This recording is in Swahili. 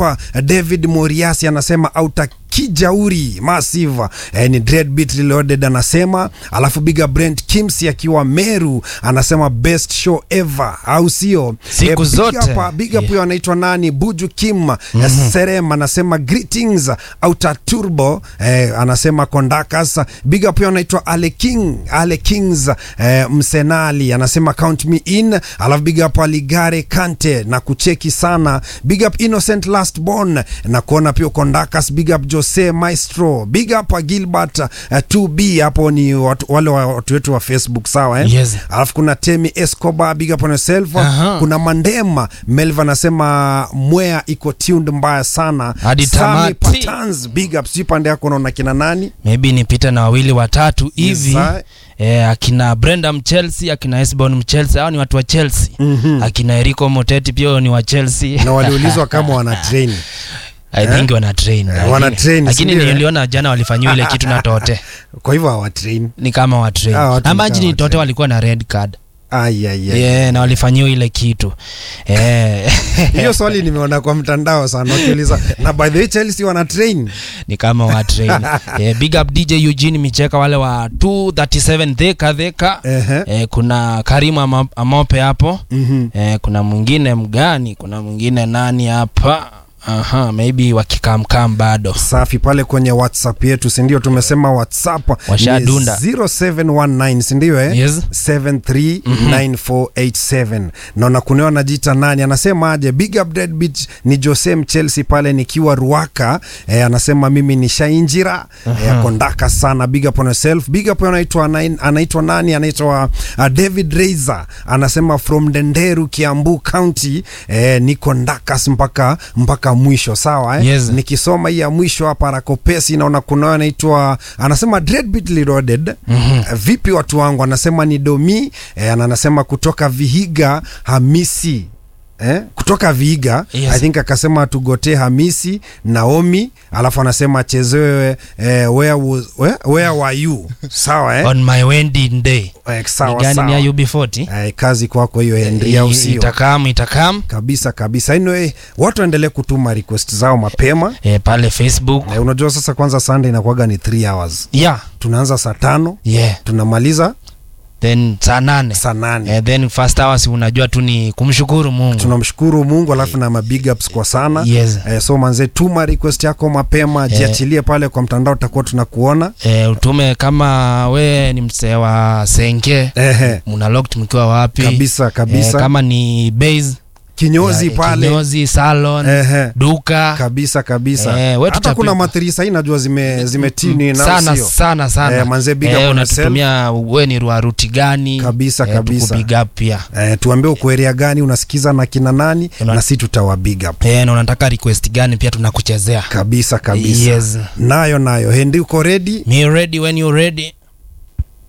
up David Moriasi anasema auta kijauri massive eh, ni Dreadbeat Reloaded anasema, alafu big up Brent Kimsi akiwa Meru anasema best show ever, au sio? Siku big zote. up, big up Yeah. huyo anaitwa nani, Buju Kim mm Serem anasema greetings outer turbo eh, anasema Kondakas. Big up huyo anaitwa Ale King, Ale Kings eh, Msenali anasema count me in, alafu big up Aligare Kante na kucheki sana. Big up Innocent Last Born na kuona pia Kondakas. Big up Jose Maestro, big up Gilbert uh, 2B hapo ni watu, wale wa- watu wetu wa Facebook sawa eh? Yes. Alafu kuna Temi Escobar, big up on yourself. Aha. Kuna Mandema Melva anasema mwea iko tuned mbaya sana. Hadi Sami tamati. Patans, big up. Sijui pande yako unaona kina nani? maybe nipite na wawili watatu hivi sir. eh, akina Brenda Mchelsea akina Esbon Mchelsea hao ni watu wa Chelsea Mhm. akina Eriko Moteti pia ni wa Chelsea Na waliulizwa kama wana train. I think wana train Eh, wana Lakini- train, lakini sindio, eh? niliona jana walifanyiwa ile kitu na Tote Kwa hivyo hawa train. ni kama wa train Ah, watu ni imagine kama wa Tote train. walikuwa na red card Ai ai ai. yeah, na walifanyiwa ile kitu eh, Hiyo swali nimeona kwa mtandao sana wakiuliza. Na by the way Chelsea wana train. ni kama wa train eh, big up DJ Eugene Micheka wale wa 237 Theka Theka Ehe. eh, kuna Karimu Ama- Amope hapo Mhm. eh, kuna mwingine mgani kuna mwingine nani hapa aha maybe wakikamkam bado safi pale kwenye whatsapp yetu sindio tumesema whatsapp ni Washadunda. 0719 sindio eh? Yes. 739487 naona kuneo anajiita nani anasema aje big up Deadbeat ni jose chelsea pale nikiwa ruaka eh, anasema mimi ni shainjira eh, kondaka sana big up on yourself big up anaitwa nai- anaitwa nani anaitwa uh, david reiser anasema from denderu kiambu county eh, niko ndakas mpaka mpaka mwisho sawa eh? Yes. nikisoma hii ya mwisho hapa rakopesi naona kuna anaitwa anasema Dreadbeat Reloaded mm-hmm. vipi watu wangu anasema ni domi eh, na anasema kutoka vihiga hamisi Eh, kutoka Viiga Yes. I think akasema tugotee Hamisi Naomi, alafu anasema achezewe eh, where, was, where, where were you sawa eh? on my wedding day Eh, ni sawa gani sawa ni ya UB40 eh, kazi kwako hiyo Henry, au I- sio? itakam itakam Kabisa kabisa. Anyway, watu waendelee kutuma request zao mapema eh, pale Facebook eh, unajua sasa kwanza Sunday inakuwaga ni 3 hours yeah tunaanza saa tano yeah tunamaliza then saa nane saa nane eh, then first hours unajua tu ni kumshukuru Mungu tunamshukuru mungu alafu na mabig ups kwa sana Yes. eh, so manze tuma request yako mapema jiachilie pale kwa mtandao tutakuwa tunakuona eh, utume kama we ni msee wa Senke Ehe, muna locked mkiwa wapi kabisa kabisa eh, kama ni base kinyozi ya- pale kinyozi salon Ehe, duka kabisa kabisa Eh, wetu hata tutapiga. kuna mathirisa hii najua zime zimetini na sana sio sana sana Eh, manze big up on unatutumia we ni wa ruti gani Kabisa, eh, kabisa. tukubig up pia eh, tuambie uko area gani unasikiza na kina nani Una- na si tutawa big up eh, na unataka request gani pia tunakuchezea kabisa kabisa Yes. nayo nayo hendi uko ready me ready when you ready